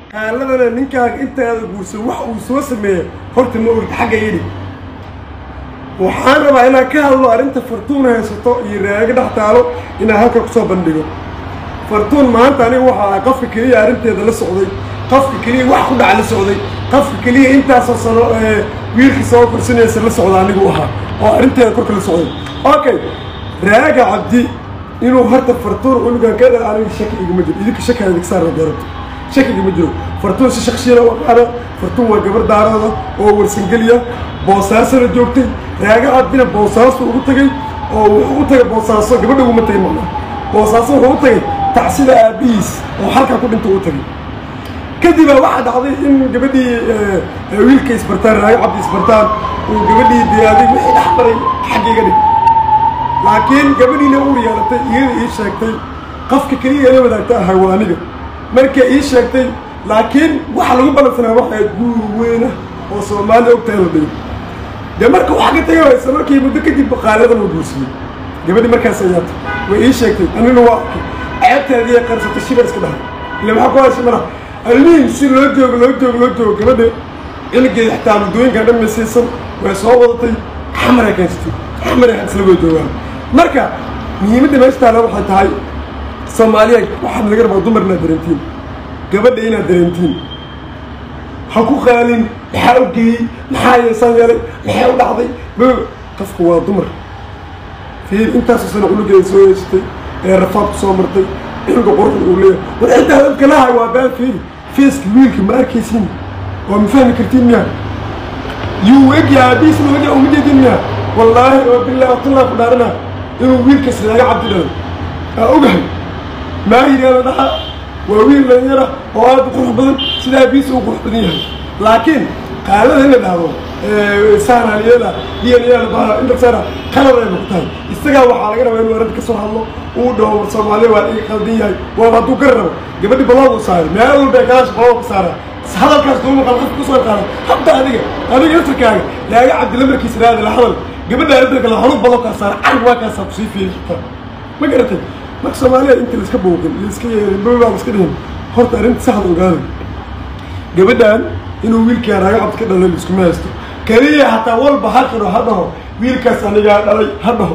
qaaladana ninkaaga intaada guursan wax uu soo sameeya horta ma ogid xagga yidhi waxaan rabaa inaan ka hadlo arrinta fartuun haysato iyo raaga dhex taalo inaan halka kusoo bandhigo fartuun maanta aniga waxa ah qofka keliya arrinteeda la socday qofka keliya wax ku dhaca la socday qofka keliya intaasoo sano wiilkii soo korsanaysa la socda anigu ahaa oo arrinteeda korka la socday okay raaga cabdi inuu horta fartuun cunugan ka dha aniga shaki igama jiro idinka shaki adig saara deerabto shaki igama jiro fartuun si shaksiyana u aqaana fartuun waa gabar daarooda oo warsangeliya boosaasana joogtay raaga cabdina boosaasu ugu tagay oo wuxuu u tagay boosaaso gabadha uguma tagay macnaa boosaaso wuxuu u tagay tacsida aabihiis oo halkaa ku dhinta u tagay kadibaa waxaa dhacday in gabadhii wiilka isbartaan raaga cabdi isbartaan uu gabadhii diyaaday wixii dhex maray xaggayga dhig laakiin gabadhiina uur yeelatay iyada ii sheegtay qofka keliya ila wadaagta ahay waa aniga markay ii sheegtay laakiin waxa lagu balansanaa waxay guur weyna oo soomaaliya ogtahay la dhigo dee marka waxaa ka tagay isla markii muddo kadib baqaaladan uu guursadey gabadhii markaas ayaata way ii sheegtay anina waa arkay ceebteedii qarsatay shibar iska dhahay ila maxaa ku haysa mara almihin si loo joogo loo joogo loo joogo gabadha ciligeeda xitaa muddooyinkan dhan maysiisan way soo wadatay xamaray kaystay xamaray isla way joogaan marka muhiimadda meesha taala waxay tahay soomaaliya waxaad laga rabaa dumar inaad dareentiin gabadha inaad dareentiin ha ku qaalin maxaa u geeyey maxaa yeesaan yeelay maxaa u dhacday qofku waa dumar fiir intaasoo sano cunugeeda soo yeesatay ee rafaadku soo martay cunuga quruxda uu leeyahay war cidda hadalka lahay waa baan fiiri feeska wiilka ma arkaysin waa ma fahmi kartiin miya yuu egyaa aabihiisna egyaa uma jeedin miya wallaahi oo billahi watullah ku dhaarana inuu wiilkaas raaga cabdi dhalay aa ogahay maahiriyaala dhaxa waa wiil dhalinyara oo aad u qurux badan sida aabihiisa uu qurux badan yahay laakiin qaalada in la dhahdo saanaaliyada dnyaala indhasara qalad ay ku tahay isagaa waxaa laga rabaa inuu arrinta ka soo hadlo uu dhaho war soomaaliya waa iga qaldan yahay waa hadduu gar rabo gabadhi balood u saaray meel walba kalaasha balood ku saara hadalkaas kuma maqal qof kusoo qaada hadda adiga adiga laftarkaaga laaga cabdilamarkiisa raada la hadal gabadha arrinta kale halu baloo kaa saara carg waa kaasaa kusii fiiri kartaa ma garatay marka soomaaliya inta laiska booqin laiska yeelin babaa iska dhihin horta arrinta saxda ogaada gabadhan inuu wiilkaa raaga cabdi ka dhalay laiskuma haysto keliya hataa walba ha qiro ha dhaho wiilkaas anigaa dhalay ha dhaho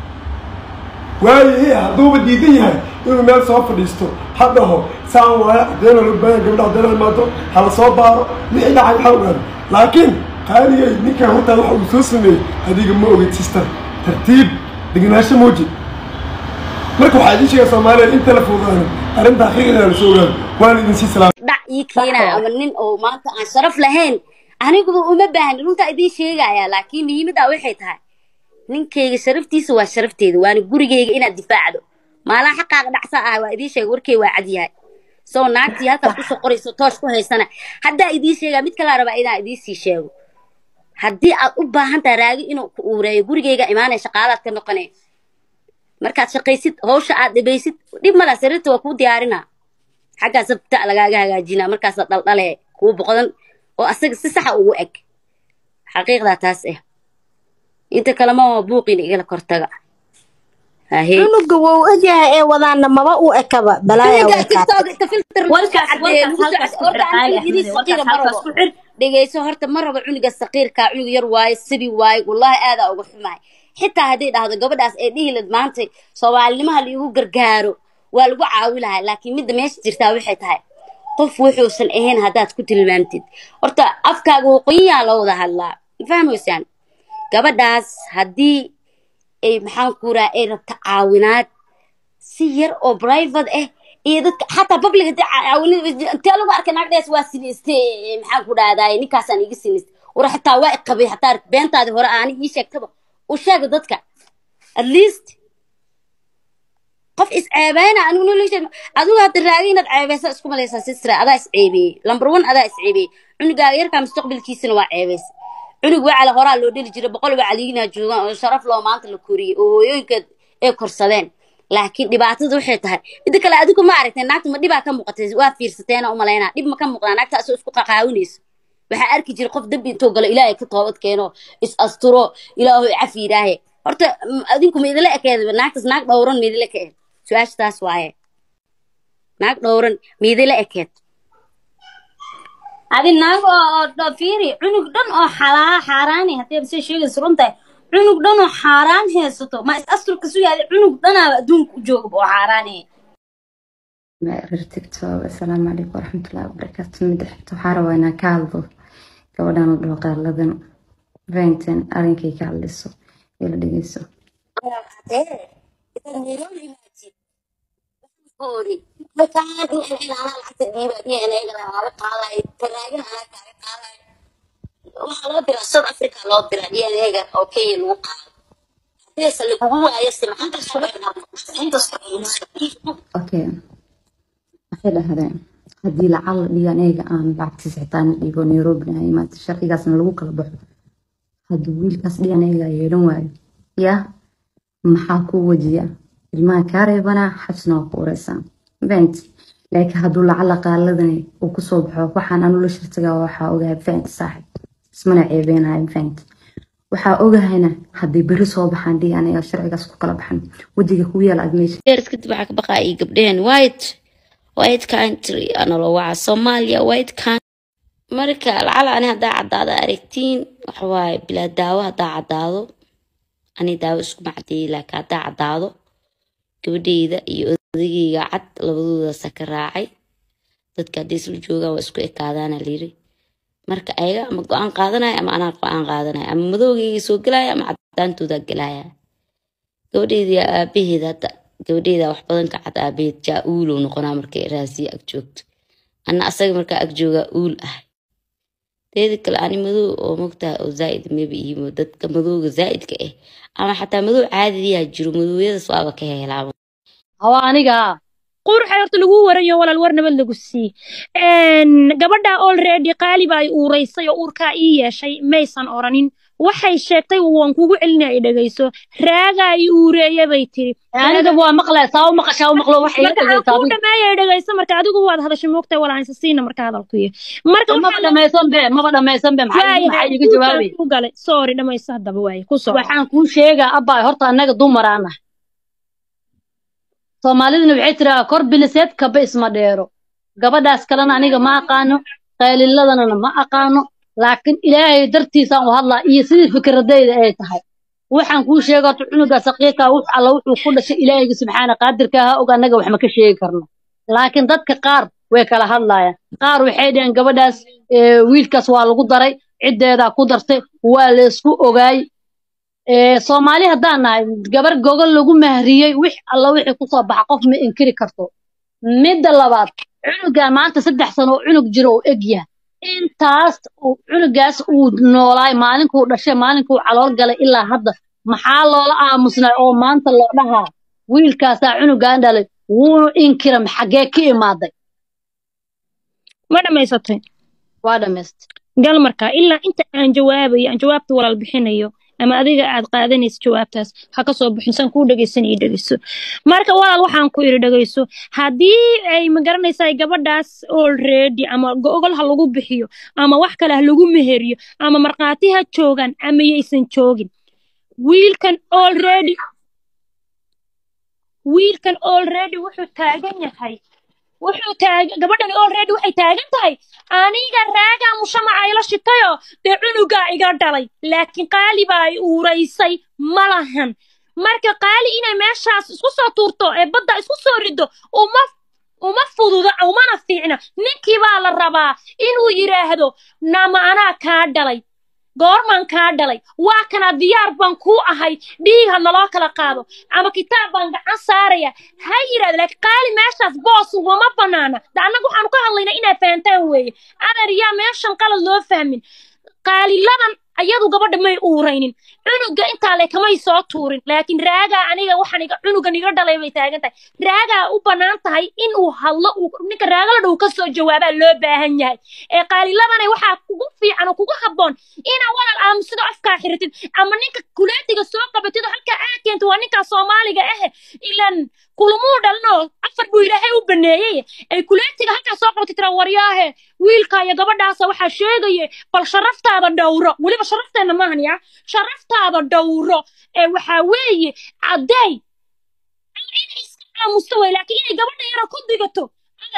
waayo hadduuba diidan yahay inuu meel soo fadhiisto ha dhaho saan waayo caddeena loo baahan gabadha caddeena imaato hala soo baaro wixii dhacay waxaa ogaada laakiin qaaligay ninkaan hortaa waxa uu soo sameeyey adiga ma ogid sister tartiib degenaansho muuji marka waxaa idiin sheegaa soomaaliya inta la fuudaana arrinta xaqiiqda la soo ogaado waan idin sii salaam dhac ii keenaa ama nin oo maanta aan sharaf lahayn aniguba uma baahni runtaa idiin sheegayaa laakiin muhiimaddaa waxay tahay ninkayga sharaftiisa waa sharafteeda waana gurigayga inaad difaacdo maalaa xaqaaqa dhacsaa ah waa idiin sheega warkay waa cad yahay soo naagtii halkaas kusoo qorayso toosh ku haysana haddaa idiin sheegaa mid kalaa rabaa inaan idiin sii sheego haddii aad u baahan tahay raagi inuu ku uureeyo gurigayga imaanaya shaqaalaad ka noqonay markaad shaqaysid hawsha aad dhibaysid dhib mala sariirta waa kuu diyaarinaa xaggaa sabta lagaaga hagaajinaa markaasa dhaldhale kuu boqdan oo asaga si saxa ugu eg xaqiiqdaa taas ah inta kalema waa buuqiina igala kortaga hahe cunuga wou egyahay ee wadaana maba u ekaba balaaya way kaatay dhegeyso horta ma rabo cunuga saqiirkaa cunug yar waaye sibi waaye wallaahi aadaa uga xumahay xitaa hadday dhahdo gabadhaas ee dhihilad maanta soomaalinimaha laigu gargaaro waa lagu caawi lahaa laakiin midda meesha jirtaa waxay tahay qof wuxuusan ahayn haddaad ku tilmaamtid horta afkaaga waqooyiyaa loo wada hadlaa fahmaysaan gabadhaas haddii ay maxaan kuraa ay rabto caawinaad si yar oo private ah iyo dadka xataa public hadii caawinad intee lagu arkay naagdhees waa sinayste maxaan ku dhahdaay ninkaasaan iga sinayste war xataa waa iqabay xataa beentaadii hore aani ii sheegtaba u sheega dadka at least qof isceebeyna anigu nolosha adigu hadda raagi inaad ceebeysa isku malaysaa sistra adaa isceebeeyey number one adaa isceebeeyey cunugaaga yarkaa mustaqbalkiisana waa ceebeys cunug wacala horaa loo dheli jiray boqol wacaliinaa joogaan oo sharaf loo maanta la koriyey oo hooyooyinka ay korsadeen laakiin dhibaatada waxay tahay midda kale adigu ma aragtay naagta ma dhibaa ka muuqatay waa fiirsateena umalaynaa dhib ma ka muuqdaa naagta asoo isku qaqaawinayso waxaa arki jiray qof dambi intuu galo ilaahay ka toobad keeno is asturo ilaahu cafi yidhaahe horta adinku ma idila ekeed naagtaas naag dhowran ma idila ekeed su-aasha taas waaye naag dhowran ma idila ekeed adi naag oo oo fiiri cunug dhan oo xalaa xaaraani haddii se sheegaysa runtahay cunug dhan oo xaaraan haysato ma is asturka su yaadi cunug dhanaaba adduunka u joogaba oo xaaraani reer tiktok assalaamu calaykum waraxmatullahi wabarakaatu midda xigta waxaa rabaa inaan ka hadlo gabadhan la dhaho qaaladan venton arrinkay ka hadlayso ee la dhegeyso waxaa loo diraa south africa loo diraa dnaga oo kenya lagu qaado hadeese lagugu waayo okay waxay dhahdeen haddii lacal dhigan eega aan lacagtiisa xitaa na dhigo nairobi na imaata sharcigaasna lagu kala baxo hadduu wiilkaas dhigan eega yeelan waayo yaa maxaa ku wajiya ilmaha kaa reebanaa xabsina waa ku ureysaan vent laakiin hadduu lacala qaaladani uu kusoo baxo waxaan anu la shirtagaa waxaa ogahay vent saaxib ismana ceebeenayo vent waxaa ogahayna hadday beri soo baxaan dhigan eega sharcigaas ku kala baxan wejiga ku yaala aad meesha years kadib waxaa ka baqaa iyo gabdhaheen white white country analo waca soomaaliya white country marka lacala ani haddaa caddaado aragtiin waxawaaye bilaa daawo haddaa caddaado ani daawo iskuma cadeeyey laakiin haddaa caddaado gabadheyda iyo odageyga cad labadoodaasa ka raacay dadka haddii isla joogaan waa isku ekaadaana layiri marka ayaga ama go-aan qaadanaya ama anaa go-aan qaadanaya ama madowgeyga soo gelaya ama cadaantoodaa gelaya gabadheyda aabaheeda hadda gabadheeda wax badan ka cad aabaheed jaa uulow noqonaa markay raasiya ag joogto ana asaga markaa ag joogaa uul ah teeda kale ani madow oo mogtahay oo zaaid mayba iimo dadka madowga zaaidka ah ama xataa madow caadiyaa jiro madowyadaas waaba ka helaaba hawa aniga quruxa horta lagu warayo walaal war nabad lagu sii gabadha already qaali baa ay uuraysay oo uurkaa ii yeeshay maysan oranin waxay sheegtay waan kugu celina ay dhegayso raagaa i uureeya bay tiri aniga waa maqlay saa u maqashaa u maqlo waxay marka aan kuu dhameeya ay dhegayso marka adigu waad hadashay moogtahay walaansa siina marka hadalkuyo marka maba dhamaysan be maba dhamaysan be maxaa maxaa iga jawaabay ku galay sorry dhamayso haddaba waaye ku soo waxaan kuu sheegaa abbaay horta annaga dumaraana soomaaliduna waxay tiraa kor biliseed kaba isma dheero gabadhaas kalena aniga ma aqaano qayliladana ma aqaano laakiin ilaahay dartiisaan u hadlaa iyo sidii fikradayda ay tahay waxaan kuu sheega horta cunuga saqiirka wux alla wuxuu ku dhashay ilaahayga subxaana qaadirka ha og annaga wax ma ka sheegi karno laakiin dadka qaar way kala hadlayaan qaar waxay dhaheen gabadhaas wiilkaas waa lagu daray ciddeedaa ku dartay waa laysku ogaay soomaali haddaan nahay gabar gogol lagu mahriyey wix alla wixii kusoo baxa qof ma inkiri karto midda labaad cunugan maanta saddex sano oo cunug jiro oo eg yahay intaas cunugaas uu noolaay maalinkuu dhashay maalinkuu calool galay ilaa hadda maxaa loola aamusnay oo maanta loo dhahaa wiilkaasaa cunugan dhalay wuunu inkiram xaggee ka imaaday ma dhammaysatay waa dhammaystay gal markaa ilaa inta aan jawaabayo aan jawaabta walaal bixinayo ama adiga aad qaadanayso jawaabtaas ha ka soo bixin san kuu dhegaysan iyo dhegayso marka walaal waxaan ku idhi dhegayso haddii ay magaranaysaa gabadhaas already ama gogol ha lagu bixiyo ama wax kale ha lagu meheriyo ama markhaati ha joogaan ama yaysan joogin wiilkan already wiilkan already wuxuu taagan yahay wuxuu taagan gabadhani already waxay taagan tahay aniga raagaa mushamaca ila shitayo dee cunugaa iga dhalay laakiin qaali baa ay uuraysay ma lahan marka qaali inay meeshaas isku soo tuurto ee badda isku soo rido uma uma fududa umana fiicna ninkii baa la rabaa inuu yidhaahdo nama anaa kaa dhalay goormaan kaa dhalay waa kana diyaar baan kuu ahay dhiigha naloo kala qaado ama kitaab baan gacan saaraya ha yidhahda laakiin qaali meeshaas boos ugama banaana da annaga waxaanu ka hadlaynaa inaad fahantaan weeye adeer yaa meeshan qalad loo fahmin qaaliladan ayadu gabadha may uuraynin cunuga intaa le kamay soo tuurin laakiin raagaa aniga waxaan iga cunugan iga dhalay bay taagan tahay raagaa u bannaan tahay in uu hadlo ninka raagala dhow ka soo jawaabaa loo baahan yahay ee qaaliladana waxaa kugu fiican oo kugu habboon inaa walal aamusido afkaa xiritid ama ninka kuleetiga soo qabatid oo halkaa aa keento waa ninkaa soomaaliga ah ilan kulumuu dhalinoo afar buu ilaahay u baneeyey ay kuleetiga halkaa soo qabatid tira waryaahe wiilka iyo gabadhaasa waxaa sheegaye bal sharaftaada dhowro weliba sharafteenna maahan yaa sharaftaada dhowro ee waxaa weeye caddeey inay iska aamusto wey laakiin inay gabadha yara ku digato adeer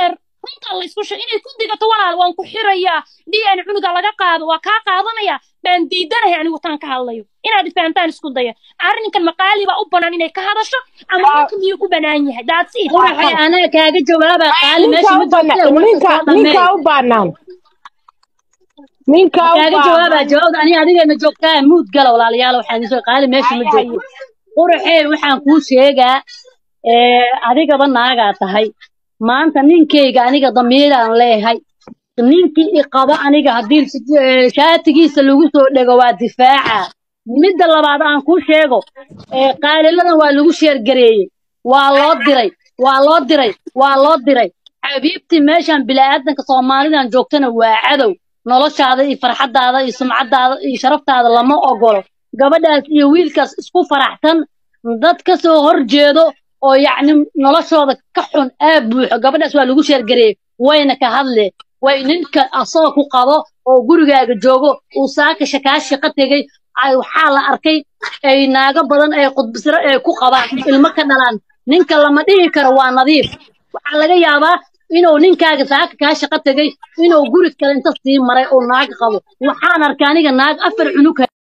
runtaa la isku sheeg inay ku digato walaal waan ku xirayaa d n cunuga laga qaado waa kaa qaadanaya baan diidanahay anigu taan ka hadlayo inaad fahamtaan isku daya arrinkan maqaali baa u banaan inay ka hadasho ama ninka miyuu ku banaan yahay that's it quraxay anaga kaaga jawaaba qaali meesha ma joogtee ninka ninka u baanaan ninka u kaaga jawaaba baanaan jawaabda ani adigana joogtaa muud gala walaalayaal waxaan idin soo qaali meesha ma joogto quraxee waxaan kuu sheegaa ee adigaba naagaa tahay maanta ninkayga aniga damiiraan leeyahay ninkii i qabo aniga haddii si- ee, shaatigiisa lagu soo dhego waa difaaca midda labaad aan kuu sheego ee qaaliladan waa lagu sheergareeyey waa loo diray waa loo diray waa loo diray xabiibtii meeshan bilaadanka soomaalidan joogtana waa cadow noloshaada iyo farxadaada iyo sumcadaada iyo sharaftaada lama ogolo gabadhaas iyo wiilkaas isku faraxsan dad ka soo horjeedo oo yacni noloshooda ka xun aa buuxo gabadhaas waa lagu sheergareeyey wayna ka hadle way ninka asoo ku qabo oo gurigaaga joogo uu saakasha kaa shaqo tegey ay waxaa la arkay ay naago badan ay qudbisro ay ku qabaan ilmo ka dhalaan ninka lama dhihi karo waa nadiif waxaa laga yaabaa inuu ninkaaga saaka kaa shaqo tegey inuu guri kale inta sii maray oo naag qabo waxaan arkay aniga naag afar cunug